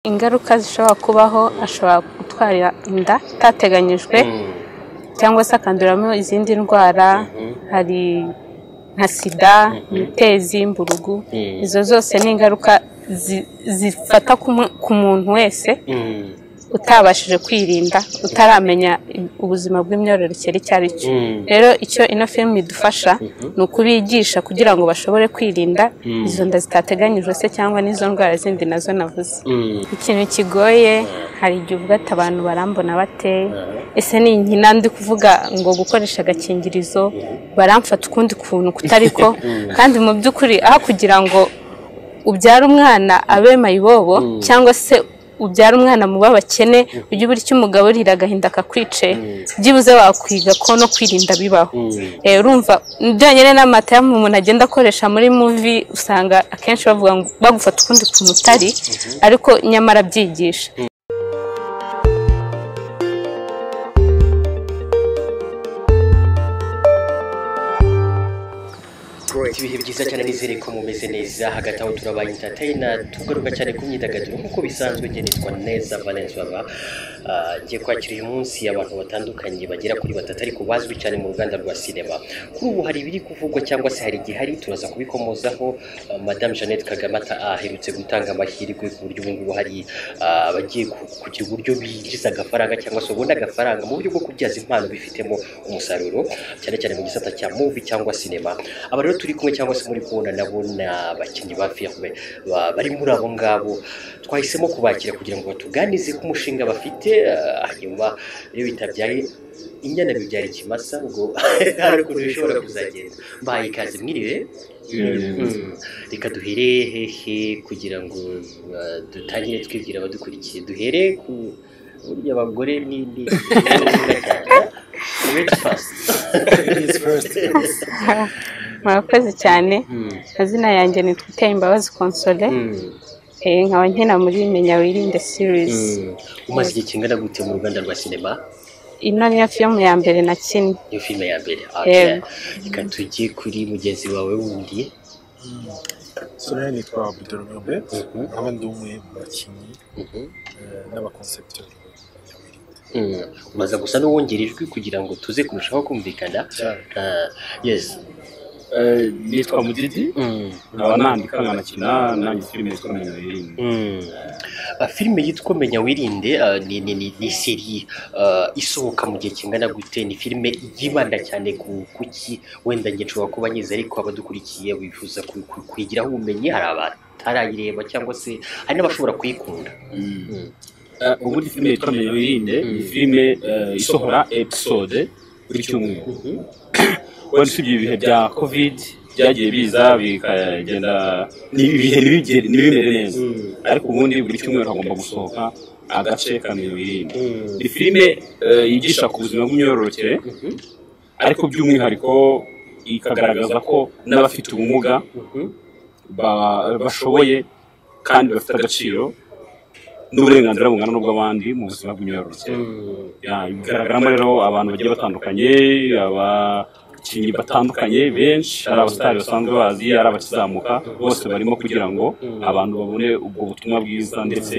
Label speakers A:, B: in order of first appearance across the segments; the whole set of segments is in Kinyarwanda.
A: Ingaruka zishobora kubaho ashobora gutwara inda itateganyijwe cyangwa se akanduramo izindi ndwara hari nka sida, imitezi, mburugu, izo zose ni ingaruka zifata ku muntu wese utabashije kwirinda, utaramenya ubuzima bw'imyororokere icyo ari cyo. Rero icyo ino filime idufasha ni ukubigisha kugira ngo bashobore kwirinda izo nda zitateganyijwe se cyangwa n'izo ndwara zindi nazo navuze. Ikintu kigoye hari igihe uvuga ati abantu barambona bate, ese ni nkina ndi kuvuga ngo gukoresha agakingirizo baramfata ukundi kuntu kutari ko kandi mu by'ukuri aho kugira ngo ubyare umwana abe mayibobo cyangwa se ubyara umwana mu b'abakene ujye ubura icyo umugaburira agahinda akakwice byibuze wakwiga ko no kwirinda bibaho urumva byonyine n'amata umuntu agenda akoresha muri muvi usanga akenshi bavuga ngo bagufata ukundi kuntu utari ariko nyamara byigisha
B: Great. ibihe byiza cyane nizere ko mumeze neza hagati aho turabaye entertainer tugaruka cyane ku myidagaduro nk'uko bisanzwe ngenetwa neza valence baba Ah, ngiye kwakira uyu munsi abantu batandukanye bagera kuri batatu ariko bazwi cyane mu ruganda rwa sinema kuri ubu hari ibiri kuvugwa cyangwa se hari igihari turaza kubikomozaho Ah, madame jeannette kagame ata- aherutse gutanga amahirwe ku buryo ubu ngubu hari ah, abagiye ku- kugira uburyo binjiza agafaranga cyangwa se ubona agafaranga mu buryo bwo kubyaza impano bifitemo umusaruro cyane cyane mu gisata cya movie cyangwa sinema aba rero turi kumwe cyangwa se muri kubona nabo ni abakinnyi ba filime ba- bari muri abo ngabo twahisemo kubakira kugira ngo batuganize ku mushinga bafite ah, hanyuma iyo bitabyaye inyana bibyara ikimasa ubwo hari ukuntu bishobora kuzagenda mbahaye ikaze mwiriwe Mm. reka duhere hehe kugira ngo ah, dutangire twibwira abadukurikiye duhere ku burya abagore ni ni Ladies first.
A: murakoze cyane
B: Mm.
A: amazina yanjye ni twiteye imbabazi konsole
B: Mm.
A: eh, nkaba nkina muri menya wirinde sirizi
B: Mm. umaze igihe kingana gute mu ruganda rwa sinema
A: ino niyo filime ya mbere nakinnye
B: niyo filime ya mbere
A: Yego.
B: reka tujye kuri mugenzi wawe wundi
C: Sonia nitwa Abdul Myombe
B: Mhm.
C: nkaba ndi umwe mu bakinnyi
B: Mhm.
C: eh, n'abakonsepiteri ya Wirinde
B: Mm. umaze gusa n'uwongera ijwi kugira ngo tuze kurushaho kumvikana
C: cyane
B: Ah, yes
D: Eh, nitwa mudidi
B: Mm.
D: nkaba nandika nkanakina nanjye filime yitwa menya wirinde
B: Mm. Ah, filime yitwa menya wirinde ah, ni, ni, ni, ni seri ah, isohoka mu gihe kingana gute ni filime yibanda cyane ku kuki wenda njye nshobora kuba nyizi ariko abadukurikiye bifuza ku- ku- kuyigiraho ubumenyi hari abatarayireba cyangwa se hari n'abashobora kuyikunda Mm.
D: Eh, ubundi filime yitwa menya wirinde ni filime eh, isohora episode buri cyumweru
B: Mhm.
D: wenda usibye ibihe bya covid byagiye biza bikagenda ni- ibihe ntibigere- ntibimere neza
B: Mm.
D: ariko ubundi buri cyumweru hagomba gusohoka agace ka menya wirinde
B: Mm.
D: ni filime eh, yigisha ku buzima bw'imyororokere
B: Mhm.
D: ariko by'umwihariko ikagaragaza ko n'abafite ubumuga
B: Mhm.
D: ba- bashoboye kandi bafite agaciro n'uburenganzira bungana n'ubw'abandi mu buzima bw'imyororokere
B: Mm.
D: Ya, bigaragaramo rero abantu bagiye batandukanye abakinnyi batandukanye benshi ari abasitari basanzwe bazi ari abakizamuka bose barimo kugira ngo abantu babone ubwo butumwa bwiza ndetse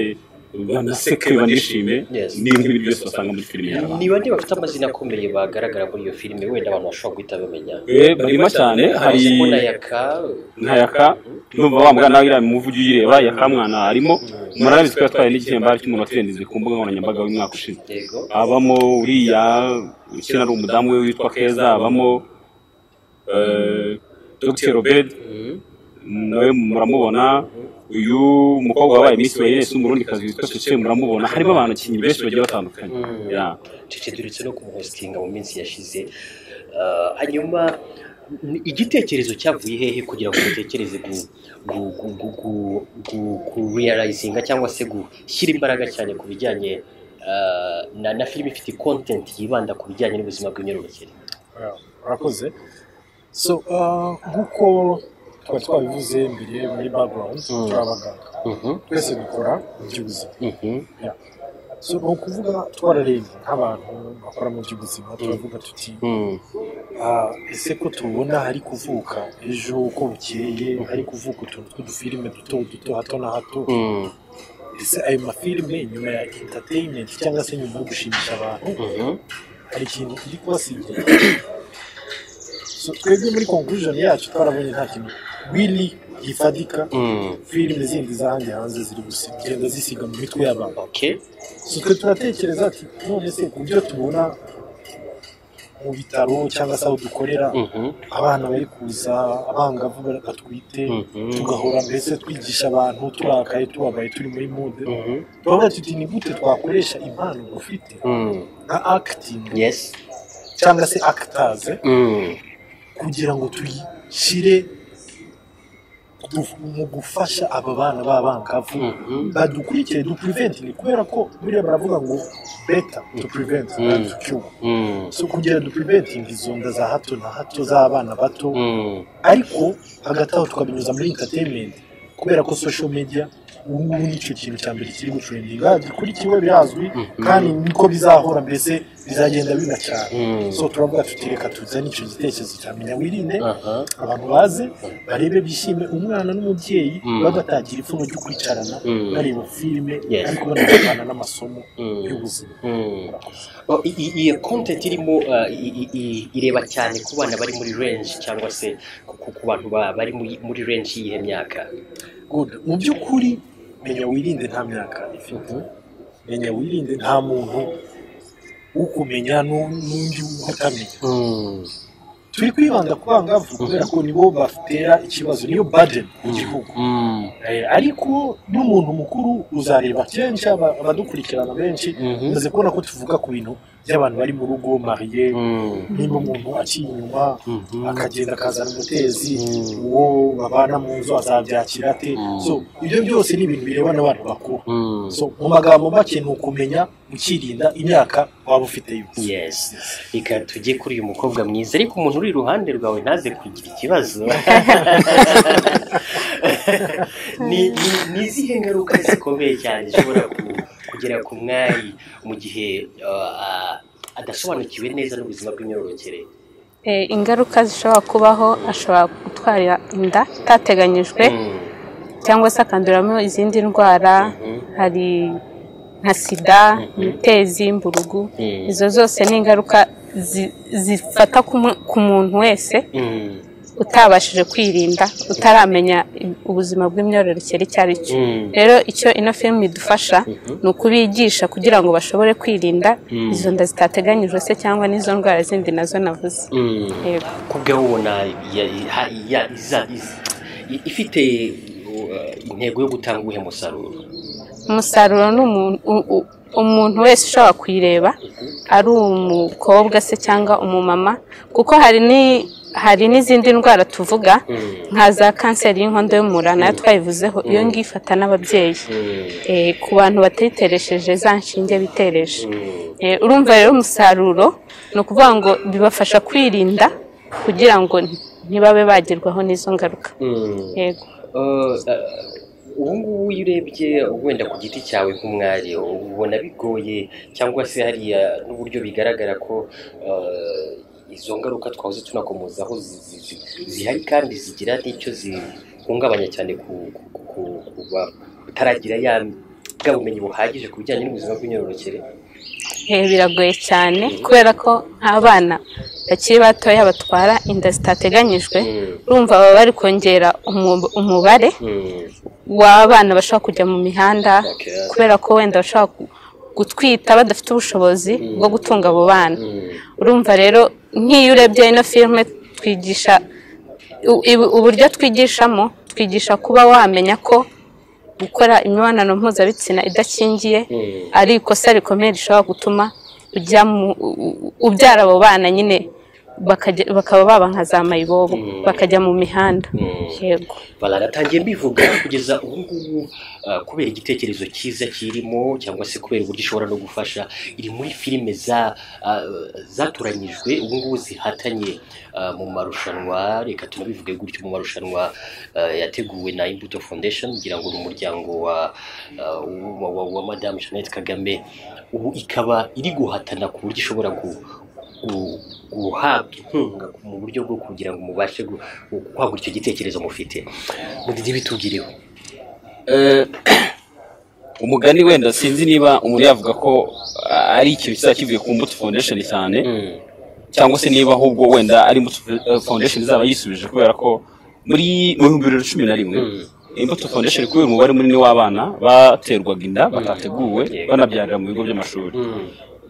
D: banaseke banishime
B: Yes.
D: n'ibintu ibi byose basanga muri filime
B: Ni-
D: nyarwanda
B: ni bande bafite amazina akomeye bagaragara muri iyo filime wenda abantu bashobora guhita bamenya
D: Eh, barimo cyane hari
B: Simona Yaka
D: nka yaka ndumva wa mwana nawe iriya muvu ujya uyireba yaka mwana arimo murabizi ko yatwaye n'igihembo cy'umuntu watsindize ku mbuga nkoranyambaga w'umwaka ushize
B: yego
D: abamo uriya ukina ari umudamu we witwa keza abamo eh, dr robert
B: Mhm.
D: nawe muramubona uyu mukobwa wabaye miss wayinesi w'umurundikazi witwa cece muramubona harimo abantu abakinnyi benshi bagiye batandukanye
B: Mm.
D: Ya.
B: cece duretse no kumuhositinga mu minsi yashize Ah, hanyuma ni- igitekerezo cyavuye hehe kugira ngo dutekereze gu gu gu gu gu gu gu realizinga cyangwa se gushyira imbaraga cyane ku bijyanye ah, na na filime ifite content yibanda ku bijyanye n'ubuzima bw'imyororokere
C: Ah, murakoze so ah, nk'uko twari twabivuze mbere muri background
B: Mm.
C: turi abaganga
B: Mhm,
C: twese dukora mu by'ubuzima
B: mhm,
C: so ni ukuvuga twararebye nk'abantu bakora mu by'ubuzima turavuga tuti
B: mhm,
C: Ah, ese ko tubona hari kuvuka ejo uko bukeye hari kuvuka utuntu tw'udufilime duto duto hato na hato
B: mhm.
C: ese ayo mafilime nyuma ya entertainment cyangwa se nyuma yo gushimisha abantu hari ikintu iri kubasigira so twebwe muri conclusion yacu twarabonye nta kintu really gifatika filime zindi zahandi hanze ziri gusi- kugenda zisiga mu mitwe y'abantu
B: okay
C: so twe turatekereza ati none se ku byo tubona mu bitaro cyangwa se aho dukorera
B: Mhm.
C: abana bari kuza abangavu batwite
B: Mhm.
C: tugahora mbese twigisha abantu turakaye tubabaye turi muri mude
B: Mhm.
C: turavuga tuti ni gute twakoresha impano dufite
B: Mm.
C: nka acting
B: yes
C: cyangwa se actors
B: Mm.
C: kugira ngo tuyishyire du- mu gufasha aba bana b'abangavu
B: Mhm.
C: badukurikire dupureventinge kubera ko buriya baravuga ngo beta to prevent than to cure
B: Mm.
C: so kugira dupureventinge izo nda za hato na hato z'abana bato
B: Mm.
C: ariko hagati aho tukabinyuza muri entertainment kubera ko social media ubu ngubu nicyo kintu cya mbere kiri gutrendinga gikurikiwe birazwi kandi niko bizahora mbese bizagenda biba cyane
B: Mhm.
C: so turavuga tuti reka tuzane icyo gitekerezo cya menya wirinde
B: Aha.
C: abantu baze barebe bishime umwana n'umubyeyi
B: Mm.
C: bagatagira ipfunwe ryo kwicarana
B: Mm.
C: bareba filime
B: Yes.
C: ariko banavugana n'amasomo
B: Mm.
C: y'ubuzima
B: Mm. Oh, i- i- Iyo content irimo uh, i- i- i- ireba cyane ku bana bari muri range cyangwa se ku ku- ku bantu ba- bari muri- muri range y'iyihe myaka
C: good mu by'ukuri menya wirinde nta myaka ifite menya wirinde nta muntu ukumenya n'u- n'undi utamenya
B: Mm.
C: turi kwibanda ku bangavu kubera ko nibo batera ikibazo niyo burden mu gihugu
B: Mm.
C: Eh, ariko n'umuntu mukuru uzareba kenshi aba- abadukurikirana benshi
B: Mhm.
C: umaze kubona ko tuvuga ku bintu by'abantu bari mu rugo mariye
B: Mm.
C: niba umuntu aciye inyuma
B: Mhm.
C: akagenda akazana umutezi
B: Mhm.
C: uwo babana mu nzu azabyakira ate so ibyo byose ni ibintu birebana n'abantu bakuru
B: Mm.
C: so mu magambo make ni ukumenya ukirinda imyaka waba ufite yose
B: yes reka tujye kuri uyu mukobwa mwiza ariko umuntu uri iruhande rwawe ntaze kugira ikibazo ni ni- ni izihe ngaruka zikomeye cyane zishobora ku- kugera ku mwari mu gihe uh, uh, adasobanukiwe neza n'ubuzima bw'imyororokere
A: Eh, ingaruka zishobora kubaho ashobora gutwara inda itateganyijwe
B: Mm,
A: cyangwa se akanduramo izindi ndwara hari nka sida imitezi imburugu
B: Mm.
A: izo zose ni ingaruka zi- zifata ku mu- ku muntu wese
B: mm,
A: utabashije kwirinda utaramenya i- ubuzima bw'imyororokere icyo ari cyo
B: Mm.
A: rero icyo ino filime idufasha ni ukubigisha kugira ngo bashobore kwirinda
B: Mm.
A: izo nda zitateganyijwe se cyangwa n'izo ndwara zindi nazo navuze
B: mm.
A: Yego.
B: ku bwawe ubona ya- ha- ya- iza- iza- i- ifite uh, intego yo gutanga uwuhe musaruro
A: umusaruro ni umuntu u- u- umuntu wese ushobora kuyireba ari umukobwa se cyangwa umumama kuko hari ni hari n'izindi ndwara tuvuga nka za kanseri y'inkondo y'umura nayo twayivuzeho iyo ngiyo ifata n'ababyeyi Eh, ku bantu batiteresheje za nshinge bitereshe Eh, urumva rero umusaruro ni ukuvuga ngo bibafasha kwirinda kugira ngo ntibabe bagerwaho n'izo ngaruka
B: Mm.
A: yego
B: Uh, ubu ngubu iyo urebye wenda ku giti cyawe nk'umwari ubona bigoye cyangwa se hariya n'uburyo bigaragara ko uh, izo ngaruka twahoze tunakomozaho zi- zi- zi- zihari kandi zigira n'icyo zihungabanya cyane ku ku- ku- ku bataragira ya bwa bumenyi buhagije ku bijyanye n'ubuzima bw'imyororokere
A: Eh, biragoye cyane kubera ko nk'abana bakiri batoya batwara inda zitateganyijwe
B: Mm.
A: urumva baba bari kongera umu- umubare
B: Mm.
A: w'abana bashobora kujya mu mihanda
B: Okay.
A: kubera ko wenda bashobora gu- gutwita badafite ubushobozi bwo gutunga abo bana
B: Mm.
A: urumva rero nk'iyo urebye ino filime twigisha u- ibu- uburyo twigishamo twigisha kuba wamenya ko gukora imibonano mpuzabitsina idakingiye
B: Mm.
A: ari ikosa rikomeye rishobora gutuma ujya mu- u- u- ubyara abo bana nyine bakajya- bakaba baba nka za mayibobo bakajya mu mihanda yego
B: baranatangiye mbivuga kugeza ubu ngubu uh, kubera igitekerezo cyiza kirimo cyangwa se kubera uburyo ishobora no gufasha iri muri filime za uh, zatoranyijwe ubu ngubu zihatanye uh, mu marushanwa reka tunabivuge gutyo mu marushanwa uh, yateguwe na Imbuto Foundation ngira ngo ni umuryango wa, uh, wa, wa, wa Madame Jeannette Kagame ubu ikaba iri guhatana ku buryo ishobora ku gu- guhabwa inkunga mu buryo bwo kugira ngo mubashe gu- gu- kwagura icyo gitekerezo mufite mudidi bitugireho
D: umugani wenda sinzi niba umuntu yavuga ko ah, ari ikintu kizaba kivuye ku mbuto foundation cyane cyangwa se niba ahubwo wenda ari imbuto foundation izaba yisubije kubera ko muri mu bihumbi bibiri na cumi na rimwe imbuto foundation kubera umubare munini w'abana baterwaga inda batateguwe banabyarira mu bigo by'amashuri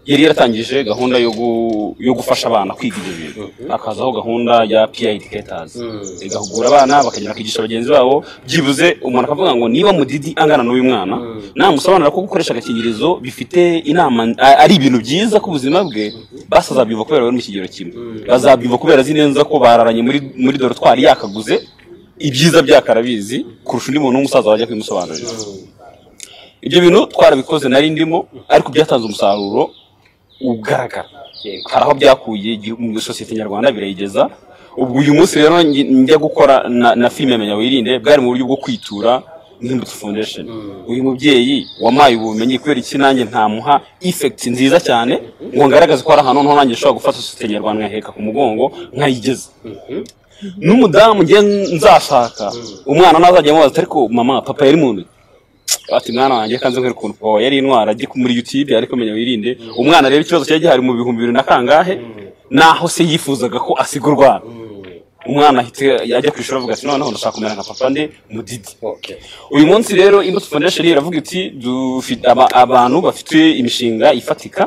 D: yari yaratangije gahunda yo gu- yo gufasha abana kwiga ibyo bintu hakazaho gahunda ya pi educators igahugura abana bakagenda bakigisha bagenzi babo byibuze umuntu akavuga ngo niba mudidi angana n'uyu mwana namusobanura ko gukoresha agakingirizo bifite inama a- ari ibintu byiza ku buzima bwe basi azabyumva kubera bari mu kigero kimwe bazabyumva kubera azi neza ko bararanye muri muri dorotwari yakaguze ibyiza byakarabizi kurusha undi muntu w'umusaza wajya kubimusobanurira ibyo bintu twarabikoze nari ndimo ariko byatanze umusaruro ugaragara hari aho byakuye igihugu- mu sosiyete nyarwanda birayigeza ubwo uyu munsi rero ngi- njya gukora na- na filime menya wirinde bwari mu buryo bwo kwitura nk'imbuto foundation uyu mubyeyi wampaye ubumenyi kubera iki nanjye ntamuha effect nziza cyane ngo ngaragaze ko hari ahantu noneho nanjye nshobora gufata sosiyete nyarwanda nkaheka ku mugongo nkayigeza n'umudamu ngiye nzashaka umwana nazajya amubaza ariko mama papa yari muntu ati mwana wanjye kanze nkwereka ukuntu papa wawe yari intwara ajye muri youtube ariko menya wirinde umwana rero ikibazo cyari gihari mu bihumbi bibiri na kangahe naho se yifuzaga ko asiga urwana umwana ahita ajya ku ishuri avuga ati noneho ndashaka kumera nka papa nde mudidi
B: Okay.
D: uyu munsi rero imbuto foundation iravuga iti dufite aba- abantu bafite imishinga ifatika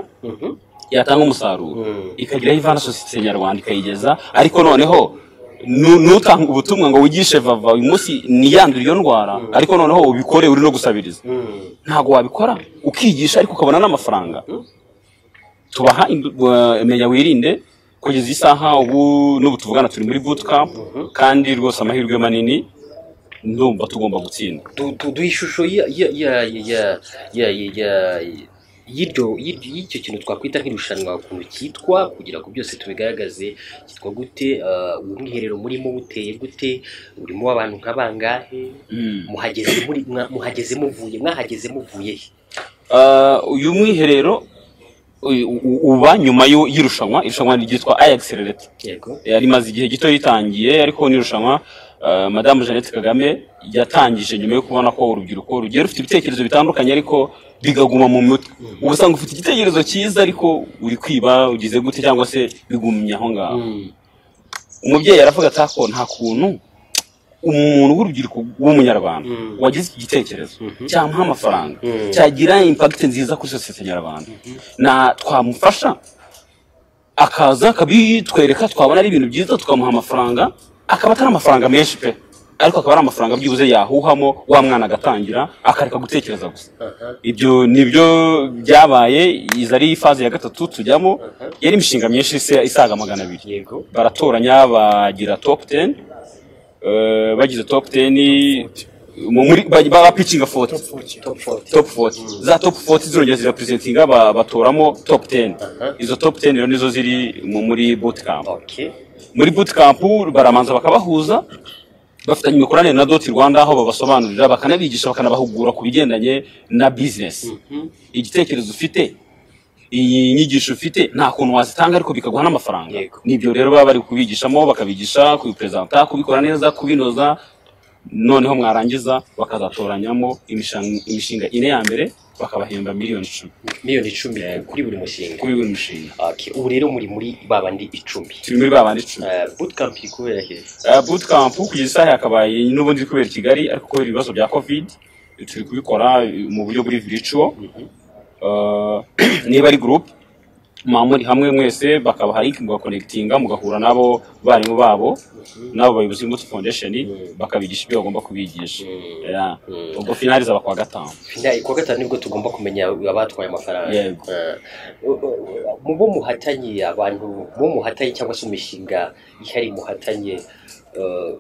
D: yatanga umusaruro ikagira aho ivana sosiyete nyarwanda ikayigeza ariko noneho nu- nutanga ubutumwa ngo wigishe vava uyu munsi niyandure iyo ndwara ariko noneho ubikore uri no gusabiriza ntabwo wabikora ukigisha ariko ukabona n'amafaranga tubaha indu- wa- menya wirinde kugeza isaha ubu n'ubu tuvugana turi muri bootcamp kandi rwose amahirwe manini ndumva tugomba gutsinda
B: Du- du- duha ishusho ya- ya- ya- ya- ya- ya- ya- y'iryo- y'iryo- y'icyo kintu twakwita nk'irushanwa ukuntu cyitwa kugira ngo byose tubigaragaze cyitwa gute ah, uwo mwiherero murimo buteye gute urimo abantu nka bangahe muhageze muri- mwa- muhageze muvuye mwahageze muvuye he
D: Ah, uyu mwiherero uyu- u- uba nyuma y'u- y'irushanwa irushanwa ryitwa ayagisirireti
B: yego
D: rimaze igihe gito ritangiye ariko n'irushanwa ah, madamu jeannette kagame yatangije nyuma yo kubona ko urubyiruko rugiye rufite ibitekerezo bitandukanye ariko bigaguma mu mutwe uba usanga ufite igitekerezo cyiza ariko uri kwiba ugize gute cyangwa se bigumye aho ngaho umubyeyi aravuga ati ko nta kuntu umuntu w'urubyiruko w'umunyarwanda wagize iki gitekerezo cyamuha amafaranga cyagira impagiti nziza kuri sosiyete nyarwanda na twamufasha akaza akabitwereka twabona ari ibintu byiza tukamuha amafaranga akaba atari amafaranga menshi pe ariko akaba ari amafaranga byibuze yahuhamo wa mwana agatangira akareka gutekereza gusa ibyo nibyo byabaye izi ari ifaze ya gatatu tujyamo yari imishinga myinshi isa- isaga magana abiri
B: yego
D: baratoranya bagira top ten eh, bagize top ten mu- muri ba- ba picinga foti
B: top 40
D: top foti za top foti zirongera zirapurezentinga ba- batoramo top ten izo top ten rero nizo ziri mu- muri bootcamp
B: okay
D: muri bootcamp baramanza bakabahuza bafitanye imikoranire na doti rwanda aho babasobanurira bakanabigisha bakanabahugura ku bigendanye na bizinesi igitekerezo ufite iyi nyigisho ufite nta kuntu wazitanga ariko bikaguha n'amafaranga
B: Yego.
D: nibyo rero baba bari kubigishamo bakabigisha kubiperezanta kubikora neza kubinoza noneho mwarangiza bakazatoranyamo imishan- imishinga ine ya mbere bakabahemba miliyoni icumi
B: miliyoni icumi kuri buri mushinga
D: kuri buri mushinga
B: okay ubu rero muri muri babandi icumi
D: turi muri babandi icumi
B: Ah, bootcamp iri kubera he
D: Uh, bootcamp kugeza isaha yakabaye n'ubundi iri kubera i kigali ariko kubera ibibazo bya covid turi kubikora uh, mu buryo buri virtual Uh, niba ari group muba muri hamwe mwese bakabaha link mugakonekitinga mugahura nabo barimu babo n'abo bayobozi b'imbuto foundation bakabigisha ibyo bagomba kubigisha Yeah. ubwo finali zaba kuwa gatanu
B: Finali kuwa gatanu nibwo tugomba kumenya abatwaye amafaranga
D: Yego.
B: Ah, u- u- u- mu bo muhatanye abantu bo muhatanye cyangwa se imishinga ihari muhatanye ah,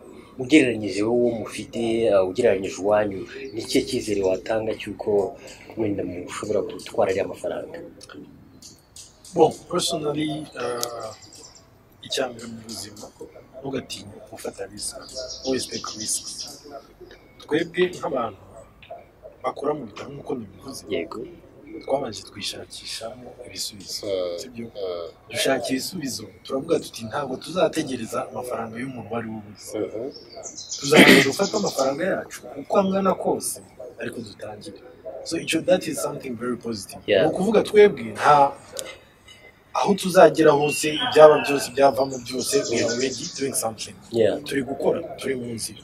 B: ugereranyije wowe mufite ah, ugereranyije uwanyu ni ikihe cyizere watanga cy'uko wenda mushobora gutwara ariya mafaranga
C: Bon, personally, uh, icya mbere mu buzima ntugatinya gufata risk always take risk twebwe nk'abantu bakora mu bitaro nk'uko nabivuze
B: yego
C: twabanje twishakishamo ibisubizo
B: Mm.
C: sibyo dushaka ibisubizo turavuga tuti ntabwo tuzategereza amafaranga y'umuntu uwo ari we wese tuzabanza gufata amafaranga yacu uko angana kose ariko dutangire so icyo that is something very positive
B: Yeah.
C: ni ukuvuga twebwe nta aho tuzagera hose ibyaba byose ibyavamo byose we are already doing something
B: Yeah.
C: turi gukora turi mu nzira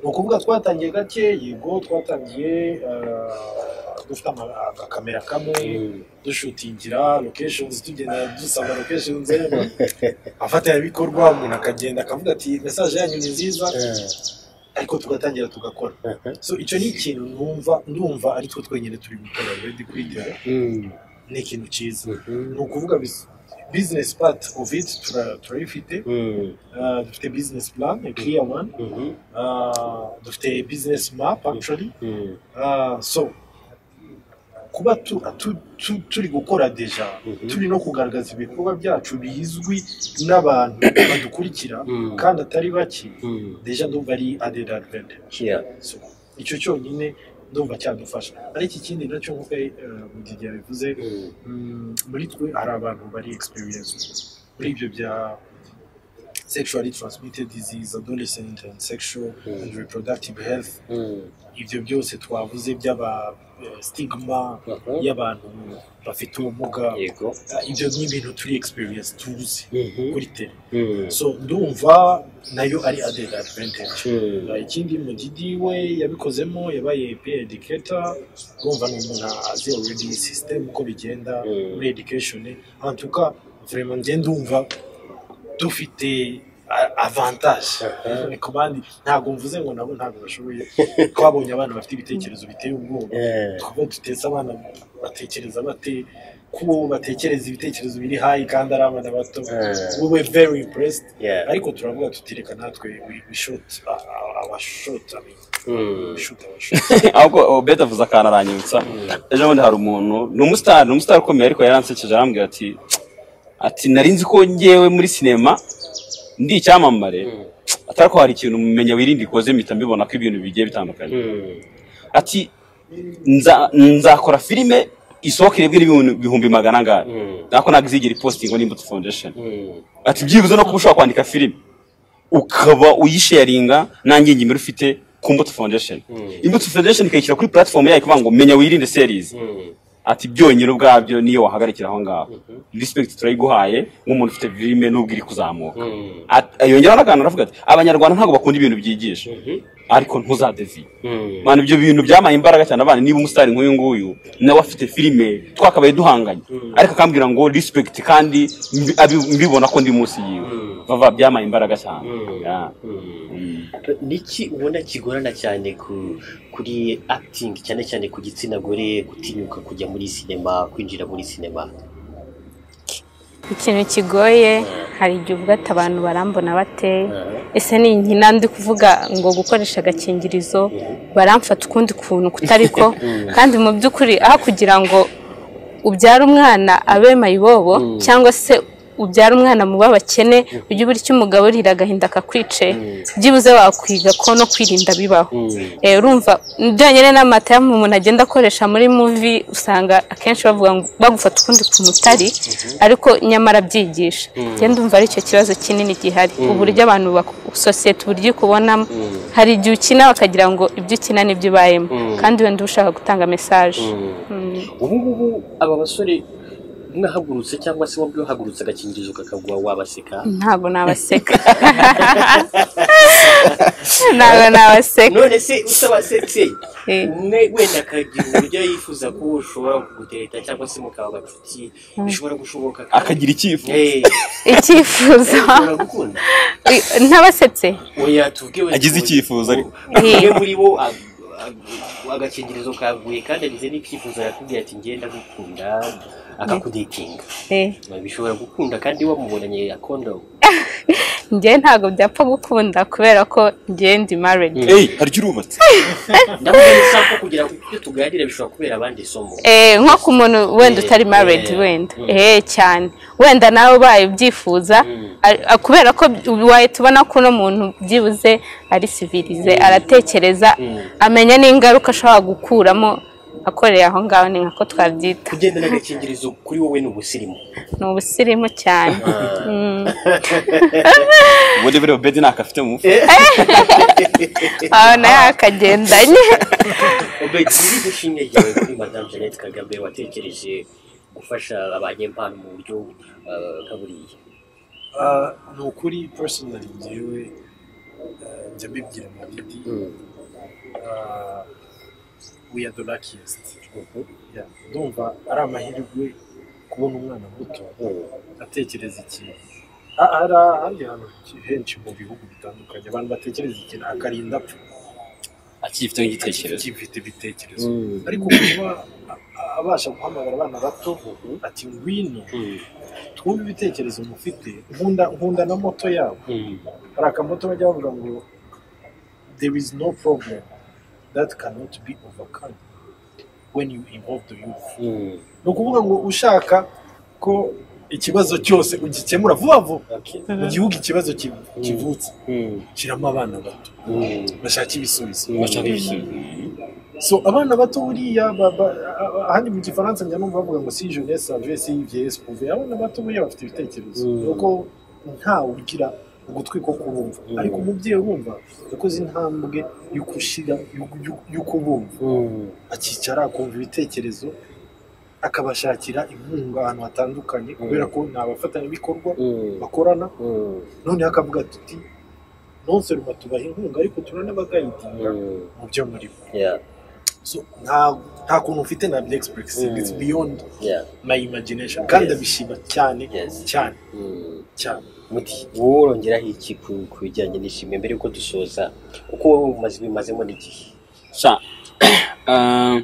C: ni ukuvuga twatangiye gake yego twatangiye ah, dufite ama- agakamera kamwe dushutingira locations tugenda dusaba locations abafatanyabikorwa umuntu akagenda akavuga ati mesaje yanyu ni nziza ariko tugatangira tugakora so icyo ni ikintu numva ndumva ari two twenyine turi gukora redi kwigera ni ikintu cyiza ni ukuvuga bizinesi pati ofu iti turayifite Ah, dufite bizinesi plan a clear one Ah, dufite bizinesi map actually Ah, so kuba tu- tu- tu- turi gukora deja turi no kugaragaza ibikorwa byacu bizwi n'abantu badukurikira kandi atari bake deja ndumva ari aded advantage
B: Yeah.
C: So, icyo cyonyine ndumva cyadufasha ariko ikindi nacyo nk'uko eh, Mugiga yabivuze mm, muri twe hari abantu bari experience muri ibyo bya sexually transmitted disease adolescent and sexual and reproductive health ibyo byose twavuze by'aba eh, stigma
B: Mhm.
C: y'abantu bafite ubumuga
B: Yego.
C: Ah, ibyo ni ibintu turi experience tuzi
B: Mhm.
C: kuri tele
B: Mm.
C: so ndumva nayo ari added advantage
B: Mm.
C: Uh, ikindi mugidi we yabikozemo yabaye pe educator urumva ni umuntu azi already system uko bigenda
B: Mm.
C: muri education en tout cas vraiment njye ndumva dufite a- avantage komandi ntabwo mvuze ngo nabo ntabwo bashoboye twabonye abana bafite ibitekerezo biteye ubwoba
B: Eh.
C: twaba duteze abana batekereza bate kubo batekereza ibitekerezo biri hayi kandi ari abana bato
B: Eh.
C: we were very impressed
B: Yeah.
C: ariko turavuga tutireka natwe we- we shoot uh, our shoot I mean
B: Mm.
C: we shoot our shoot
D: ahubwo beta avuze akantu aranyibutsa ejo bundi hari umuntu ni umusitari ni umusitari ukomeye ariko yaransekeje arambwira ati ati nari nzi ko ngewe muri sinema ndi icyamamare atari ko hari ikintu mumenya wirinda ikoze mpita mbibona ko ibintu bigiye bitandukanye
B: Mm.
D: ati "Nza- nzakora filime isohoka irebwe n'ibihumbi bihumbi magana angahe
B: Mm.
D: nako ntabwo izigera ipositingo n'imbuto foundation
B: Mm.
D: ati byibuze no kuba ushobora kwandika filime ukaba uyisharinga nta ngingimira ufite ku mbuto foundation imbuto foundation ikayishyira kuri platform yayo ikavuga ngo menya wirinde series
B: Mm.
D: ati byonyine ubwabyo niyo wahagarikira aho ngaho respect turayiguhaye nk'umuntu ufite filime n'ubwo iri kuzamuka
B: Mm.
D: At- yongeraho n'akantu aravuga ati abanyarwanda ntabwo bakunda ibintu byigisha ariko ntuzadeviye
B: Mm.
D: Mwana ibyo bintu byamaye imbaraga cyane abana niba umusitari nk'uyu nguyu nawe afite filime twakabaye duhanganye ariko akambwira ngo respect kandi mbi- abi- mbibona ko ndi munsi yiwe bava byamaye imbaraga cyane Yeah.
B: niki ubona kigorana cyane ku kuri acting cyane cyane ku gitsina gore gutinyuka kujya muri sinema kwinjira muri sinema
A: ikintu kigoye hari igihe ubwo ati abantu barambona bate ese ni inkina ndi kuvuga ngo gukoresha agakingirizo baramfata ukundi kuntu kutari ko kandi mu by'ukuri aho kugira ngo ubyara umwana abe mayibobo cyangwa se ubyara umwana mu b'abakene ujye ubura icyo umugabo urira agahinda kakwice byibuze wakwiga ko no kwirinda bibaho Eh, urumva byonyine n'amata umuntu agenda akoresha muri muvi usanga akenshi bavuga ngo bagufata ukundi kuntu utari ariko nyamara byigisha ngenda umva ari icyo kibazo kinini gihari uburyo abantu bak- sosiyete uburyo ikubonamo hari igihe ukina bakagira ngo ibyo ukina nibyo ubayemo kandi wenda uba ushaka gutanga mesaje Mm.
B: ubu ngubu aba basore mwahagurutse cyangwa se wabwe wahagurutse agakingirizo kakagwa wabaseka
A: ntabwo nabaseka ntabwo nabaseka
B: none se utabasetse
A: Eh.
B: umwe wenda akagira uburyo yifuza ko ushobora kuguteta cyangwa se mukaba abacuti bishobora gushoboka
D: akagira icyifuzo
B: Eh,
A: icyifuzo
B: ushobora gukunda
A: I- ntabasetse
B: oya tubwiwe
D: Agize icyifuzo ariko.
B: umwe muri bo ag- ag- agakingirizo kaguye kandi agize n'icyifuzo yakubwiye ati ngenda gukunda akakudetinga
A: Eh.
B: bishobora gukunda kandi wamubonanye akondomu
A: njye ntabwo byapfa gukunda kubera ko njye ndi married
D: eyi hari icyo urubatse
B: ndavuga ni sawa ko kugira ngo ibyo tuganira bishobora kubera abandi isomo
A: Eh, nko ku muntu wenda
B: Eh,
A: utari married
B: eh,
A: wenda
B: mm.
A: eh cyane wenda nawe ubaye ubyifuza a- a- kubera ko by- waye tubona ko uno muntu byibuze ari civilize aratekereza amenya n'ingaruka ashobora gukuramo akoreye aho ngaho ni nkako twabyita
B: kugenda n'agakingirizo kuri wowe ni ubusirimu
A: ni ubusirimu cyane Mm.
D: ubundi buriya bedi ntako afite mu mufuka
A: aho nayo akagendanye
B: ubedi ni gushimye ryawe kuri madamu jeannette kagame watekereje gufasha abanyempano mu buryo ah, nka buriya
C: Ah, ni ukuri personally njyewe ah, njya mbibwira mu bindi ah, we are the luckiest Yeah, ndumva ari amahirwe kubona umwana muto atekereza ikintu Ah, hari ahandi hantu henshi mu bihugu bitandukanye abantu batekereza ikintu akarinda apfa
D: akifiteho igitekerezo
C: gifite ibitekerezo ariko kuba a- abasha guhamagara abana bato ati ngwino twumve ibitekerezo mufite nkunda nkunda na moto yabo hari akamoto bajya bavuga ngo there is no problem that cannot be overcome when you involve the youth ni ukuvuga ngo ushaka ko ikibazo cyose ugikemura vuba vuba mu gihugu ikibazo ki- kivutse shyiramo abana bato bashake ibisubizo
D: bashaka ibisubizo
C: so abana bato buriya ba- ba- a- a- ahandi mu gifaransa njya numva bavuga ngo si jeunesse savie si vieillesse prouve abana bato buriya bafite ibitekerezo nuko ntawe ugira ugutwi ko kurumva ariko umubyeyi urumva yakoze intambwe yo gushyira yo- yo- yo kubumva akicara akumva ibitekerezo akabashakira inkunga ahantu hatandukanye kubera ko ni abafatanyabikorwa bakorana noneho akavuga ati "Uti, non seulement tubaha inkunga ariko turanabagayidinga mu byo murimo
B: Yeah,
C: so nta nta kuntu ufite na byexpressive it's beyond
B: yeah.
C: my imagination kandi
B: Yes.
C: abishima cyane
B: Yes.
C: cyane
B: Mm.
C: cyane
B: muti wowe urongeraho iki ku ku bijyanye n'ishimwe mbere yuko dusoza kuko wowe umaze ubimazemo n'igihe
D: sha ah,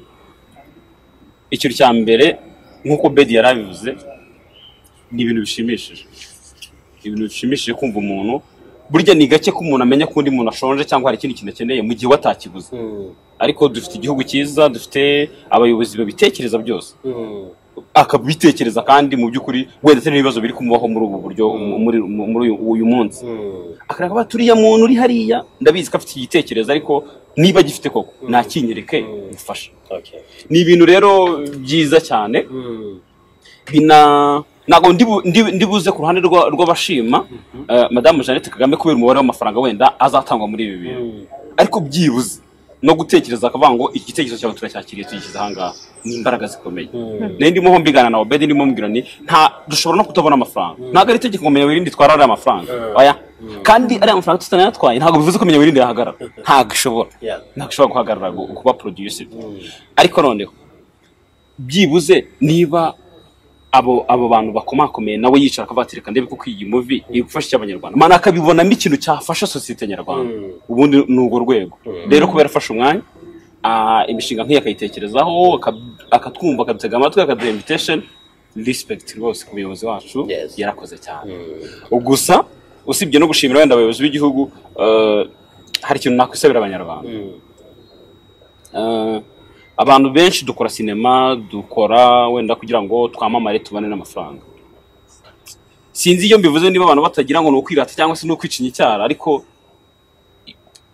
D: ikintu cya mbere nk'uko bedi yari abivuze ni ibintu bishimishije ibintu bishimishije kumva umuntu burya ni gake ko umuntu amenya ko undi muntu ashonje cyangwa hari ikindi kintu akeneye mu gihe we atakiguze ariko dufite igihugu cyiza dufite abayobozi babitekereza byose akabitekereza kandi mu by'ukuri wenda atari n'ibibazo biri kumubaho muri ubu buryo muri muri uyu- uyu munsi akareba bati uriya muntu uri hariya ndabizi ko afite igitekerezo ariko niba agifite koko nakinyereke gufasha
B: Okay.
D: ni ibintu rero byiza cyane bina ntabwo ndi bu- ndi- ndibuze ku ruhande rwa- rw'abashima eh, madamu jeannette kagame kubera umubare w'amafaranga wenda azatangwa muri ibi bintu ariko byibuze no gutekereza akavuga ngo iki gitekerezo cyawe turacyakiriye tugishyize ahangaha ni imbaraga zikomeye nayo ndimo ho mbiganira na obedi ndimo mbwira ni nta dushobora no kutabona amafaranga ntabwo ari itegeko ngo menya wirinde twara ariya mafaranga oya kandi ariya mafaranga tutanayatwaye ntabwo bivuze ko menya wirinde yahagarara ntabwo ishobora
B: Yeah.
D: ntabwo ishobora guhagarara gu- kuba produced ariko noneho byibuze niba abo abo bantu bakomakomeye nawe yicara akabatereka ndebe kuko iyi muvi igufasha icy'abanyarwanda mana akabibonamo ikintu cyafasha sosiyete nyarwanda ubundi ni urwo rwego rero kubera afashe umwanya ah, imishinga nk'iyi akayitekerezaho aka- akatwumva akadutega amatwi akaduha invitation respect rwose ku muyobozi wacu
B: Yes.
D: yarakoze cyane gusa usibye no gushimira wenda abayobozi b'igihugu eh, hari ikintu nakwisabira abanyarwanda Eh, abantu benshi dukora sinema dukora wenda kugira ngo twamamare tubone n'amafaranga sinzi iyo mbivuze niba abantu batagira ngo ni ukwirata cyangwa se ni ukwicinya icyara ariko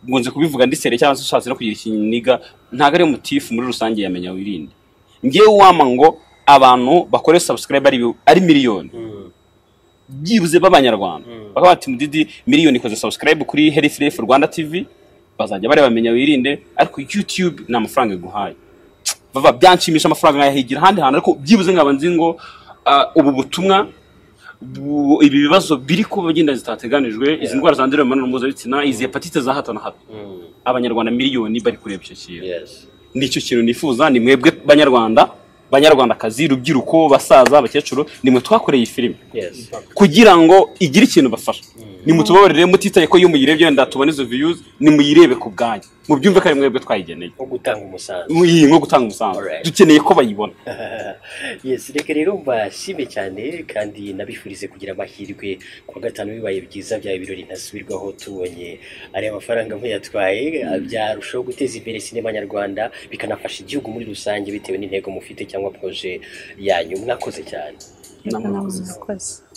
D: nkunze kubivuga ndisere cyangwa se ushatse no kugira ikiniga ntabwo ari mutifu muri rusange yamenya wirinde ngewe wama ngo abantu bakore subscribe ari, ari miliyoni byibuze b'abanyarwanda bakaba bati mudidi miliyoni ikoze subscribe kuri health life rwanda tv bazajya bareba bamenya wirinde ariko youtube ni amafaranga iguhaye bava byanshimisha amafaranga nkayahigira ahandi hantu ariko byibuze nkaba nzi ngo ah, ubu butumwa bu- ibi bibazo biri kuba bagenda zitateganijwe izi ndwara zandurira mu mibonano mpuzabitsina izi hepatite za hato na hato abanyarwanda miliyoni bari kureba icyo kintu
B: Yes.
D: nicyo kintu nifuza ni mwebwe banyarwanda banyarwandakazi rubyiruko basaza abakecuru nimwe twakoreye iyi filime
B: Yes.
D: kugira ngo igire ikintu bafasha nimutubabarire mutitaye ko iyo muyirebye wenda tubona izo views nimuyirebe ku bwanyu mubyumve ko ari mwebwe twayigeneye
B: nko gutanga umusanzu
D: iyi nko gutanga umusanzu
B: Alright.
D: dukeneye ko bayibona
B: yes reka rero mbashime cyane kandi nabifurize kugira amahirwe ku wa gatanu bibaye byiza bya birori ntasubirwaho tubonye ariya mafaranga muyatwaye byarushaho guteza imbere sinema nyarwanda bikanafasha igihugu muri rusange bitewe n'intego mufite cyangwa proje yanyu mwakoze cyane
A: Yego, nawe urakoze.